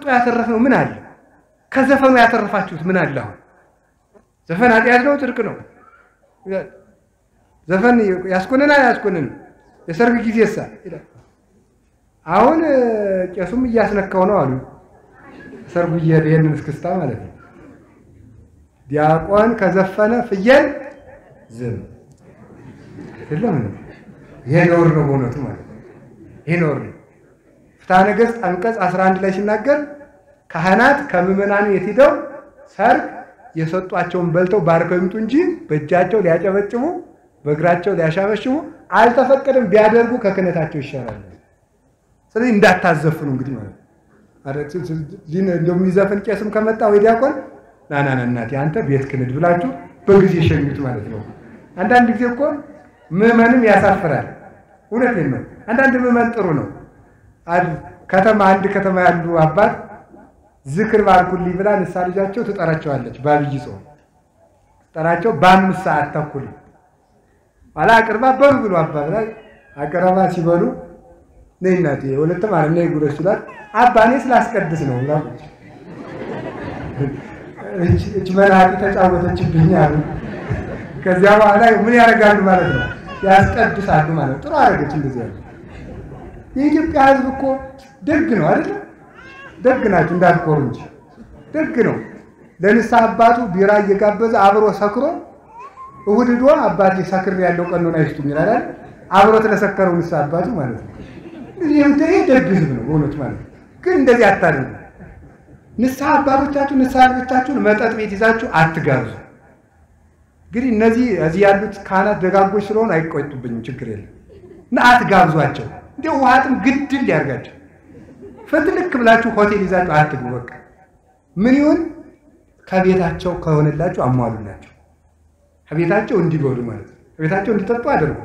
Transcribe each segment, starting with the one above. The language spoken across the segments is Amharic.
ያተረፍነው ምን አለ? ከዘፈኑ ያተረፋችሁት ምን አለ? አሁን ዘፈን ኃጢአት ነው ጽድቅ ነው? ዘፈን ያስኮንናል አያስኮንንም? የሰርግ ጊዜሳ ይላል። አሁን ቄሱም እያስነካው ነው አሉ። ሰርጉ እየሄደ ይሄንን እስክስታ ማለት ነው። ዲያቆን ከዘፈነ ፍየል ዝም አይደለም። ይሄ ነውር ነው በእውነቱ ማለት ነው። ይሄ ነውር ነው። ፍትሐ ነገሥት አንቀጽ 11 ላይ ሲናገር ካህናት ከምዕመናኑ የት ሂደው ሰርግ የሰጧቸውን በልተው ባርከው ይምጡ እንጂ በእጃቸው ሊያጨበጭቡ በእግራቸው ሊያሻበሽቡ አልተፈቀደም። ቢያደርጉ ከክህነታቸው ይሻላል። ስለዚህ እንዳታዘፍኑ እንግዲህ ማለት ነው። እንደሚዘፍን ቄስም ከመጣ ወይ ዲያቆን ና ና ና እናቴ አንተ ቤት ክንድ ብላችሁ በጊዜ ሸኙት ማለት ነው። አንዳንድ ጊዜ እኮ ምዕመንም ያሳፍራል። እውነቴን ነው። አንዳንድ ምዕመን ጥሩ ነው። ከተማ አንድ ከተማ ያሉ አባት ዝክር ባርኩልኝ ብላ ንሳ ልጃቸው ትጠራቸዋለች። በአብይ ጾም ትጠራቸው በአምስት ሰዓት ተኩል ኋላ አቅርባ በሉ ብሎ አባ ብላ አቅረባ ሲበሉ ነይ እናቴ ሁለት ማለት ነይ ጉረስ ሲሏት አባ እኔ ስላስቀድስ ነው ብላ እች መናጢ ተጫወተችብኝ አሉ። ከዚያ በኋላ ምን ያደርጋሉ ማለት ነው? ያስቀድሳሉ ማለት ነው። ጥሩ አደረገች እንደዚህ ያለ የኢትዮጵያ ሕዝብ እኮ ደግ ነው አይደል? ደግ ናቸው እንዳትኮሩ እንጂ ደግ ነው። ለንስሐ አባቱ ቢራ እየጋበዘ አብሮ ሰክሮ እሑድ ዶ አባቴ ሰክር ያለው ቀኖና ይስጡኝ ይላል። አብሮት ለሰከረው ንስሐ አባቱ ማለት ነው። ይህ ደግ ሕዝብ ነው በእውነቱ ማለት ነው። ግን እንደዚህ አታደርጉ። ንስሐ አባቶቻችሁ ንስሐ ልጆቻችሁን መጠጥ ቤት ይዛችሁ አትጋብዙ። እንግዲህ እነዚህ እዚህ ያሉት ካህናት ደጋጎች ስለሆኑ አይቆጡብኝም፣ ችግር የለም እና አትጋብዟቸው። እንዲ ውሃጥም ግድል ሊያርጋቸው ፍትልክ ብላችሁ ሆቴል ይዛችሁ አትግቡ። በቃ ምን ይሁን ከቤታቸው ከሆነላችሁ አሟሉላቸው። ከቤታቸው እንዲበሉ ማለት ነው። ከቤታቸው እንዲጠጡ አድርጉ።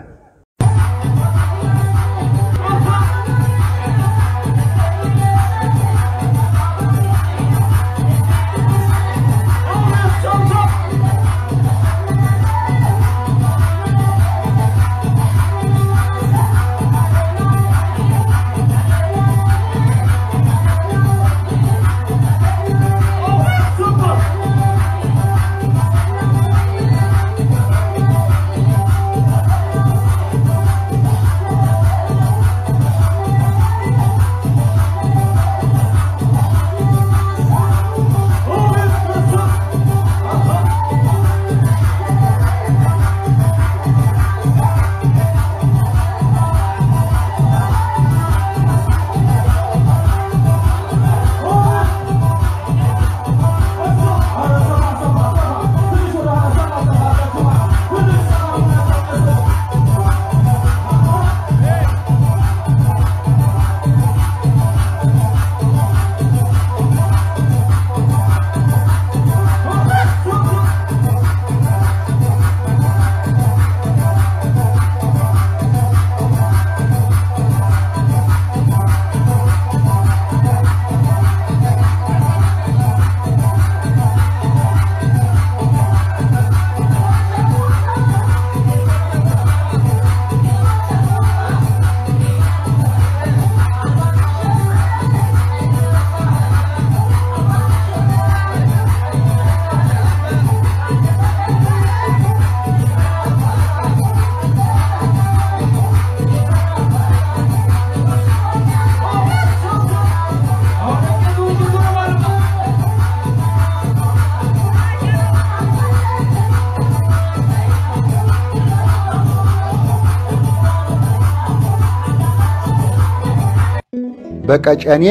በቀጨኔ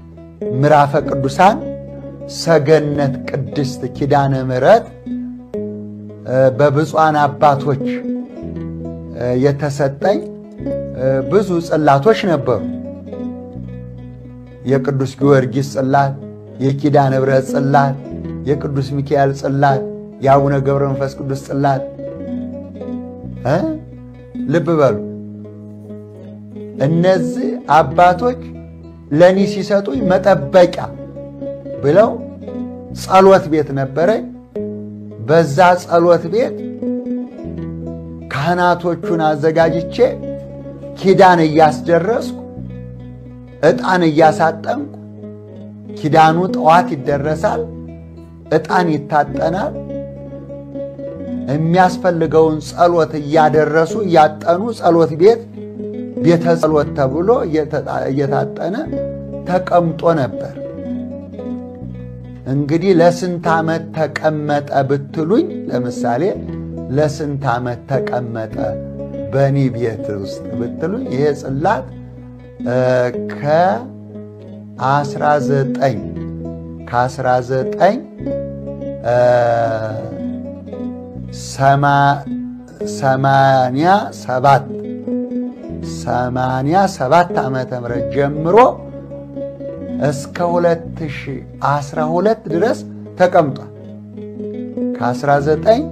ምዕራፈ ቅዱሳን ሰገነት ቅድስት ኪዳነ ምሕረት በብፁዓን አባቶች የተሰጠኝ ብዙ ጽላቶች ነበሩ። የቅዱስ ጊዮርጊስ ጽላት፣ የኪዳነ ምሕረት ጽላት፣ የቅዱስ ሚካኤል ጽላት፣ የአቡነ ገብረ መንፈስ ቅዱስ ጽላት። ልብ በሉ እነዚህ አባቶች ለእኔ ሲሰጡኝ መጠበቂያ ብለው ጸሎት ቤት ነበረኝ። በዛ ጸሎት ቤት ካህናቶቹን አዘጋጅቼ ኪዳን እያስደረስኩ ዕጣን እያሳጠንኩ ኪዳኑ ጠዋት ይደረሳል፣ ዕጣን ይታጠናል። የሚያስፈልገውን ጸሎት እያደረሱ እያጠኑ ጸሎት ቤት ቤተ ጸሎት ተብሎ እየታጠነ ተቀምጦ ነበር። እንግዲህ ለስንት ዓመት ተቀመጠ ብትሉኝ፣ ለምሳሌ ለስንት ዓመት ተቀመጠ በእኔ ቤት ውስጥ ብትሉኝ ይሄ ጽላት ከ19 ከ19 ሰማንያ ሰባት ሰማንያ ሰባት ዓመተ ምህረት ጀምሮ እስከ 2012 ድረስ ተቀምጧል። ከ19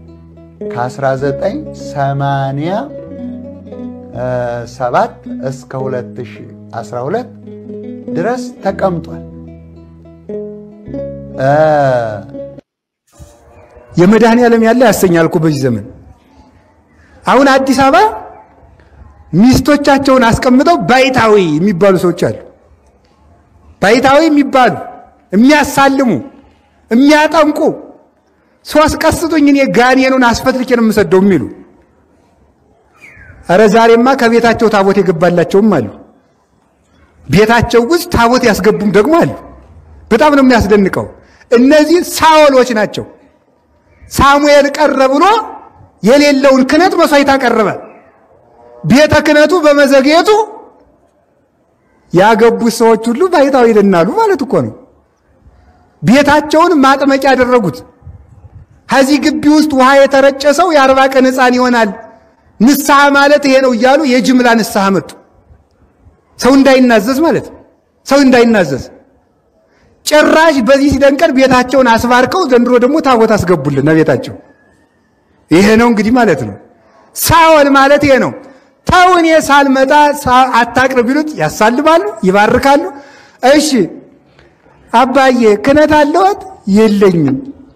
ከ1987 እስከ 2012 ድረስ ተቀምጧል። የመድኃኔ ዓለም ያለ ያሰኛል እኮ በዚህ ዘመን። አሁን አዲስ አበባ ሚስቶቻቸውን አስቀምጠው ባይታዊ የሚባሉ ሰዎች አሉ። ባይታዊ የሚባሉ የሚያሳልሙ፣ የሚያጠምቁ ሶስት ቀስጡኝ እኔ ጋኔኑን አስፈትልኬ ነው የምሰደው የሚሉ እረ ዛሬማ ከቤታቸው ታቦት የገባላቸውም አሉ። ቤታቸው ውስጥ ታቦት ያስገቡም ደግሞ አሉ። በጣም ነው የሚያስደንቀው። እነዚህ ሳወሎች ናቸው። ሳሙኤል ቀረ ብሎ የሌለውን ክህነት መስዋዕት አቀረበ። ቤተ ክህነቱ በመዘግየቱ ያገቡት ሰዎች ሁሉ ባይታዊ ይድናሉ ማለት እኮ ነው። ቤታቸውን ማጥመቂያ ያደረጉት። ከዚህ ግቢ ውስጥ ውሃ የተረጨ ሰው የአርባ ቀን ሕፃን ይሆናል፣ ንስሐ ማለት ይሄ ነው እያሉ የጅምላ ንስሐ መጡ። ሰው እንዳይናዘዝ ማለት ሰው እንዳይናዘዝ ጭራሽ በዚህ ሲደንቀን ቤታቸውን አስባርከው ዘንድሮ ደግሞ ታቦት አስገቡልን ቤታቸው። ይሄ ነው እንግዲህ ማለት ነው። ሳወል ማለት ይሄ ነው። ተው እኔ ሳልመጣ አታቅርብ ቢሉት ያሳልባሉ፣ ይባርካሉ። እሺ አባዬ ክህነት አለዎት? የለኝም።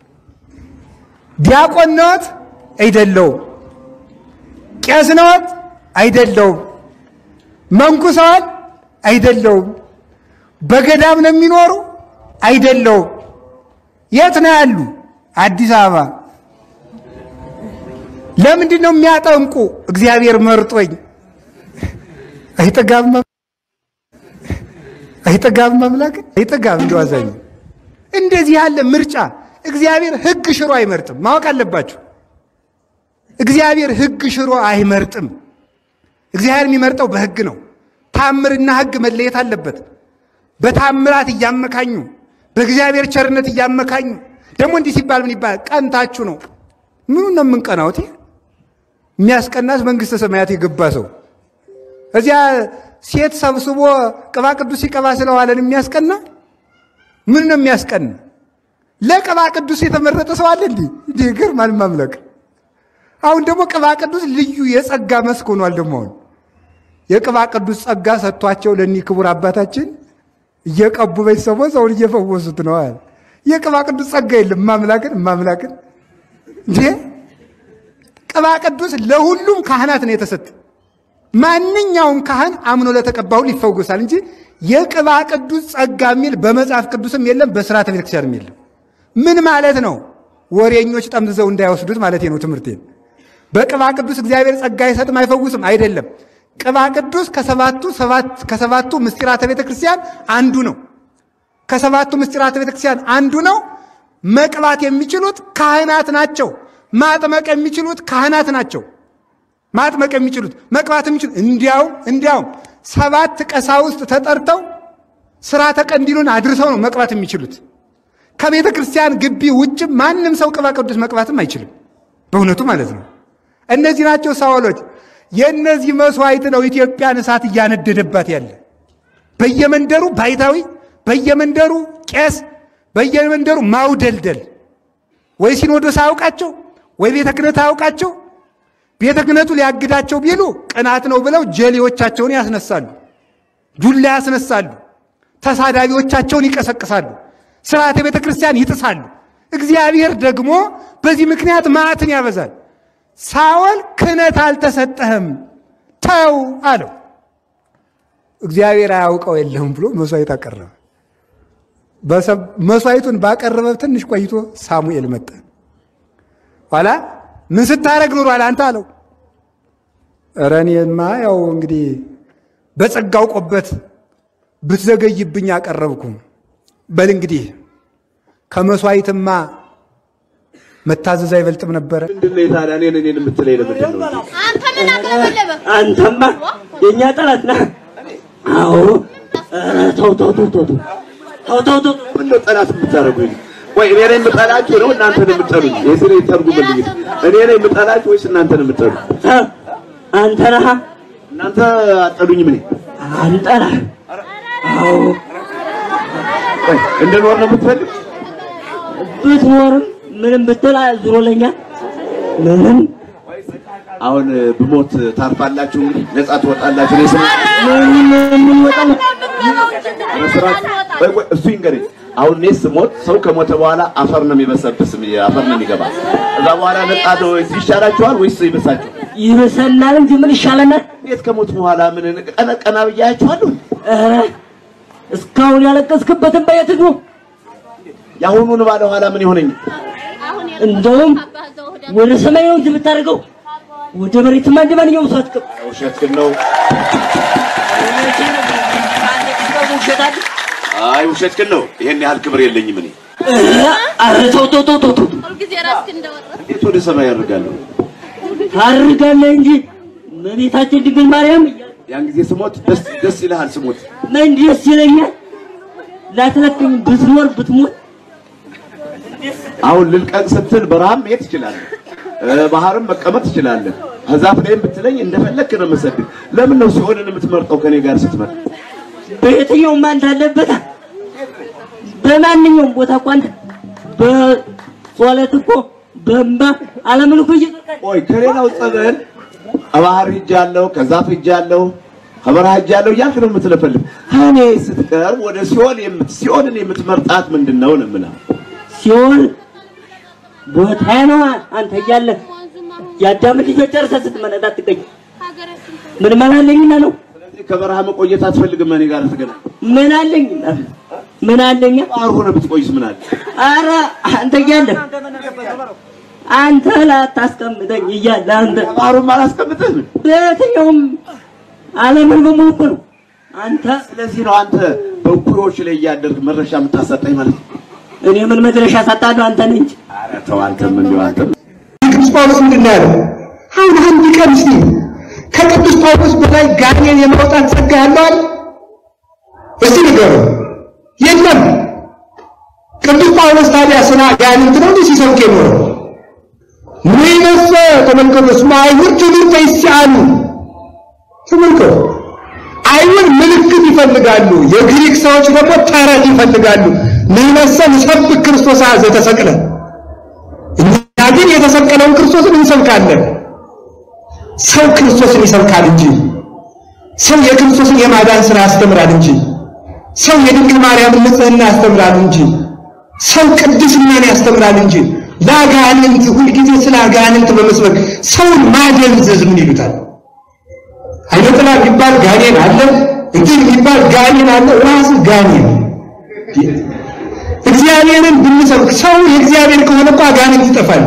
ዲያቆን ነዎት? አይደለውም። ቄስ ነዎት? አይደለውም። መንኩሰዋል? አይደለውም። በገዳም ነው የሚኖሩ? አይደለውም። የት ነው ያሉ? አዲስ አበባ። ለምንድን ነው የሚያጠምቁ? እግዚአብሔር መርጦኝ። አይጠጋም አይጠጋም አምላክ አይጠጋም። እንደዋዛኝ እንደዚህ ያለ ምርጫ እግዚአብሔር ሕግ ሽሮ አይመርጥም። ማወቅ አለባችሁ። እግዚአብሔር ሕግ ሽሮ አይመርጥም። እግዚአብሔር የሚመርጠው በሕግ ነው። ታምርና ሕግ መለየት አለበት። በታምራት እያመካኙ በእግዚአብሔር ቸርነት እያመካኙ ደግሞ እንዲህ ሲባል ምን ይባላል? ቀንታችሁ ነው። ምኑ ነው የምንቀናውት? የሚያስቀናስ መንግሥተ ሰማያት የገባ ሰው እዚያ ሴት ሰብስቦ ቅባ ቅዱስ ሲቀባ ስለዋለን የሚያስቀና ምን ነው የሚያስቀና? ለቅባ ቅዱስ የተመረጠ ሰው አለ እንዲህ እንዲህ ይገርማል። ማምለክ አሁን ደግሞ ቅባ ቅዱስ ልዩ የጸጋ መስክ ሆኗል። ደግሞ አሁን የቅባ ቅዱስ ጸጋ ሰጥቷቸው ለእኒህ ክቡር አባታችን እየቀቡ ቤተሰቦች ሰውን እየፈወሱት ነው። የቅባ ቅዱስ ጸጋ የለም። ማምላክን ማምላክን እንዴ ቅባ ቅዱስ ለሁሉም ካህናት ነው የተሰጠ። ማንኛውም ካህን አምኖ ለተቀባው ይፈወሳል እንጂ የቅባ ቅዱስ ጸጋ የሚል በመጽሐፍ ቅዱስም የለም፣ በስርዓተ ቤተክርስቲያንም የለም። ምን ማለት ነው? ወሬኞች ጠምዝዘው እንዳይወስዱት ማለት ነው ትምህርቴን። በቅባ ቅዱስ እግዚአብሔር ጸጋ አይሰጥም አይፈውስም አይደለም። ቅባ ቅዱስ ከሰባቱ ከሰባቱ ምስጢራተ ቤተ ክርስቲያን አንዱ ነው። ከሰባቱ ምስጢራተ ቤተ ክርስቲያን አንዱ ነው። መቅባት የሚችሉት ካህናት ናቸው። ማጥመቅ የሚችሉት ካህናት ናቸው። ማጥመቅ የሚችሉት መቅባት የሚችሉት እንዲያውም እንዲያውም ሰባት ቀሳውስት ተጠርተው ስርዓተ ቀንዲሉን አድርሰው ነው መቅባት የሚችሉት። ከቤተ ክርስቲያን ግቢ ውጭ ማንም ሰው ቅባ ቅዱስ መቅባትም አይችልም። በእውነቱ ማለት ነው። እነዚህ ናቸው ሳወሎች። የእነዚህ መስዋዕት ነው ኢትዮጵያን እሳት እያነደደባት ያለ። በየመንደሩ ባይታዊ፣ በየመንደሩ ቄስ፣ በየመንደሩ ማውደልደል። ወይ ሲኖዶስ አያውቃቸው፣ ወይ ቤተ ክህነት አያውቃቸው። ቤተ ክህነቱ ሊያግዳቸው ቢሉ ቅናት ነው ብለው ጀሌዎቻቸውን ያስነሳሉ፣ ዱላ ያስነሳሉ፣ ተሳዳቢዎቻቸውን ይቀሰቅሳሉ፣ ስርዓተ ቤተ ክርስቲያን ይጥሳሉ። እግዚአብሔር ደግሞ በዚህ ምክንያት መዓትን ያበዛል። ሳኦል ክህነት አልተሰጠህም ተው አለው። እግዚአብሔር አያውቀው የለህም ብሎ መስዋዕት አቀረበ። መስዋዕቱን ባቀረበ ትንሽ ቆይቶ ሳሙኤል መጣ። ኋላ ምን ስታረግ ኑሯል አንተ አለው። ኧረ እኔማ ያው እንግዲህ በጸጋው ቆበት ብትዘገይብኝ አቀረብኩ። በል እንግዲህ ከመስዋዕትማ መታዘዝ አይበልጥም ነበረ። ምንድን ነው ታዲያ እኔን እኔን የምትለኝ ለምንድን ነው? አንተ ምን አቀረበለበ? አንተማ የእኛ ጠላት ነህ። አዎ ኧረ ተው ተው ተው ተው ተው ተው ተው ተው ምን ነው ጠላት የምታደርጉኝ? ወይ እኔ ነኝ የምጠላችሁ ነው እናንተ ነው የምትጠሉኝ? የዚህ ላይ ተርጉምልኝ። እኔ ነኝ የምጠላችሁ ወይስ እናንተ ነው የምትጠሉ? እ አንተ ነህ እናንተ አጠሉኝም እኔ አንተ ነህ። አዎ ወይ እንድኖር ነው የምትፈልግ? ብትኖርም ምንም ብትል ዙሮ ለኛ ምንም አሁን ብሞት ታርፋላችሁ፣ እንግዲህ ነጻ ትወጣላችሁ። እኔ ስለ ምንም የምንወጣ ነው። መስራት ወይ ወይ እሱ ይንገረኝ። አሁን እኔ ስሞት ሰው ከሞተ በኋላ አፈር ነው የሚበሰብስ አፈር ነው የሚገባ። ከዛ በኋላ ነጻ ነው ወይስ ይሻላችኋል ወይስ ይበሳችሁ? ይብሰናል እንጂ ምን ይሻለናል? እንዴት ከሞት በኋላ ምን ቀነ ቀና ብያችኋለሁ? ኧረ እስካሁን ያለቀስክበትን በየት ነው? የአሁኑን ባለ ኋላ ምን ይሆነኛል? እንደውም ወደ ሰማይ ነው እንጂ የምታደርገው ወደ መሬትማ እንደ ማንኛውም ሰው አትቀም። ውሸት ግን ነው። ውሸት አለ። አይ ውሸት ግን ነው። ይሄን ያህል ክብር የለኝም እኔ። ኧረ ተው ተው ተው ተው ተው ሁልጊዜ ራስህን እንደወረደ እንዴት ወደ ሰማይ ያደርጋለሁ? ታርጋለህ እንጂ እመቤታችን ድንግል ማርያም ያን ጊዜ ስሞት ደስ ደስ ይልሃል። ስሞት ምን ደስ ይለኛል። ላትለቅኝ ብትኖር ብትሞት አሁን ልልቀቅ ስትል በረሃም መሄድ ትችላለህ፣ እ ባህርም መቀመጥ ትችላለህ። ከዛፍ ላይም ብትለኝ እንደፈለክ ነው የምሰድህ። ለምን ነው ሲሆንን የምትመርጠው ከኔ ጋር ስትመርጥ? በየትኛውም አንተ አለበት በማንኛውም ቦታ እኮ አንተ በጸሎት እኮ በእንባ ዓለምን እኮ እየጠጣህ ቆይ ከሌላው ጸበል ከባህር ሂጃለሁ፣ ከዛፍ ሂጃለሁ፣ ከበረሃ ሂጃለሁ እያልክ ነው የምትለፈልፍ። ከኔ ስትቀርብ ወደ ሲኦል የምት ሲኦልን የምትመርጣት ምንድን ነው ነው የምልህ። ሲሆን ቦታ ነው አንተ እያለህ የአዳምን ልጆች ጨርሰህ ስትመነዳ ትገኝ ምን መላለኝና ነው ስለዚህ ከበረሃ መቆየት አትፈልግም እኔ ጋር ትገናኝ። ምን አለኝ ምን አለኛ ባህር ሆነ ብትቆይስ ምን አለ? አረ አንተ እያለህ አንተ ላታስቀምጠኝ እያለ አንተ ባህሩን አላስቀምጥህም። በየትኛውም ዓለምን በሙሉ እኮ ነው አንተ ስለዚህ ነው አንተ በእኩዮች ላይ እያደርግ መድረሻ የምታሰጠኝ ማለት ነው። እኔ ምን መድረሻ ሳጣለሁ አንተ ነህ እንጂ ኧረ ተው አንተም እንዲሁ አንተም ቅዱስ ጳውሎስ ምንድን ነው ያለው? አሁን አንድ ቀን እስቲ ከቅዱስ ጳውሎስ በላይ ጋኔን የማውጣት ጸጋ ያለው አለ? እስቲ ንገሩ። የለም። ቅዱስ ጳውሎስ ታዲያ ስለ አጋንንት ነው እንዲህ ሲሰብክ የኖረው? ምይነሰ ተመልከቱ፣ እስመ አይሁድ ትምህርተ ይስአሉ። ተመልከቱ፣ አይሁድ ምልክት ይፈልጋሉ፣ የግሪክ ሰዎች ደግሞ ተረት ይፈልጋሉ። ምይነሰ ንሰብክ ክርስቶስ ዘተሰቅለ እኛ ግን የተሰቀለውን ክርስቶስን እንሰብካለን። ሰው ክርስቶስን ይሰብካል እንጂ ሰው የክርስቶስን የማዳን ሥራ ያስተምራል እንጂ ሰው የድንግል ማርያምን ንጽሕና ያስተምራል እንጂ ሰው ቅድስናን ያስተምራል እንጂ ለአጋንንት ሁልጊዜ ስለ አጋንንት በመስበክ ሰውን ማደንዘዝ ምን ይሉታል? አይነ ጥላ የሚባል ጋኔን አለ፣ እንትን የሚባል ጋኔን አለ። ራስ ጋኔን እግዚአብሔርን ብንሰብክ ሰው የእግዚአብሔር ከሆነ እኮ አጋንንት ይጠፋል።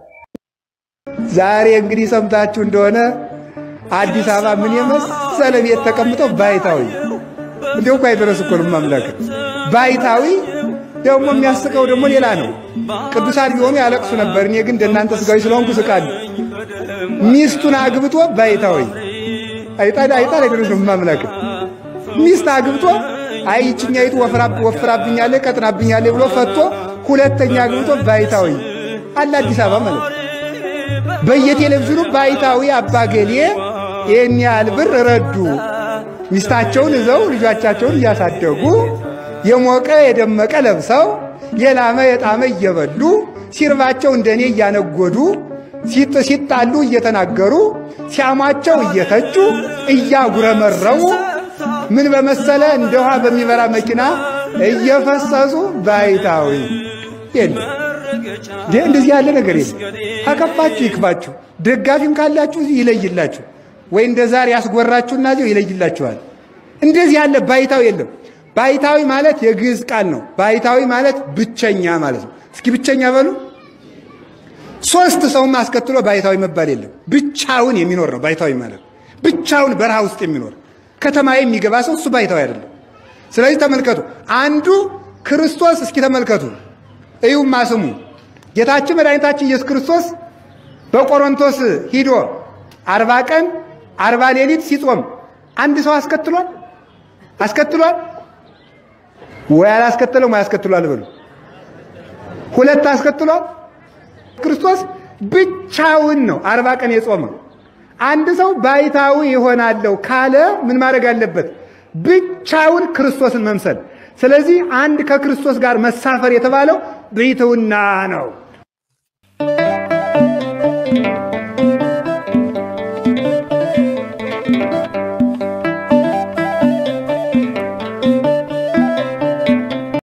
ዛሬ እንግዲህ ሰምታችሁ እንደሆነ አዲስ አበባ ምን የመሰለ ቤት ተቀምጠው ባይታዊ እንዲሁ እኮ አይደረስ እኮ ነው ማምላክ ባይታዊ ደግሞ የሚያስቀው ደግሞ ሌላ ነው። ቅዱሳን ቢሆኑ ያለቅሱ ነበር። እኔ ግን እንደናንተ ስጋዊ ስለሆንኩ ስቃለሁ። ሚስቱን አግብቶ ባይታዊ አይጣል አይጣል አይደረስ ነው ማምላክ ሚስት አግብቶ አይ ይችኛይቱ ወፍራብኛለች ቀጥናብኛለች ብሎ ፈቶ ሁለተኛ አግብቶ ባይታዊ አለ አዲስ አበባ ማለት ነው። በየቴሌቪዥኑ ባይታዊ አባገሌ ይህን ያህል ብር ረዱ፣ ሚስታቸውን ይዘው ልጆቻቸውን እያሳደጉ የሞቀ የደመቀ ለብሰው የላመ የጣመ እየበሉ ሲርባቸው እንደኔ እያነጎዱ ሲጣሉ እየተናገሩ ሲያሟቸው እየተቹ እያጉረመረሙ ምን በመሰለ እንደ ውሃ በሚበራ መኪና እየፈሰሱ ባይታዊ የለም። እንደዚህ ያለ ነገር የለም። ከከፋችሁ ይክፋችሁ፣ ደጋፊም ካላችሁ ይለይላችሁ፣ ወይ እንደ ዛሬ ያስጎራችሁና እዚሁ ይለይላችኋል። እንደዚህ ያለ ባይታዊ የለም። ባይታዊ ማለት የግዕዝ ቃል ነው። ባይታዊ ማለት ብቸኛ ማለት ነው። እስኪ ብቸኛ በሉ። ሶስት ሰውም አስከትሎ ባይታዊ መባል የለም። ብቻውን የሚኖር ነው ባይታዊ ማለት። ብቻውን በረሃ ውስጥ የሚኖር ከተማ የሚገባ ሰው እሱ ባይታዊ አይደለም። ስለዚህ ተመልከቱ፣ አንዱ ክርስቶስ እስኪ ተመልከቱ፣ እዩማ ስሙ። ጌታችን መድኃኒታችን ኢየሱስ ክርስቶስ በቆሮንቶስ ሂዶ አርባ ቀን አርባ ሌሊት ሲጾም አንድ ሰው አስከትሏል አስከትሏል ወይ አላስከተለም? ወይ አስከትሏል በሉ። ሁለት አስከትሏል። ክርስቶስ ብቻውን ነው አርባ ቀን የጾመው። አንድ ሰው ባይታዊ ይሆናለሁ ካለ ምን ማድረግ አለበት? ብቻውን ክርስቶስን መምሰል። ስለዚህ አንድ ከክርስቶስ ጋር መሳፈር የተባለው ብሕትውና ነው።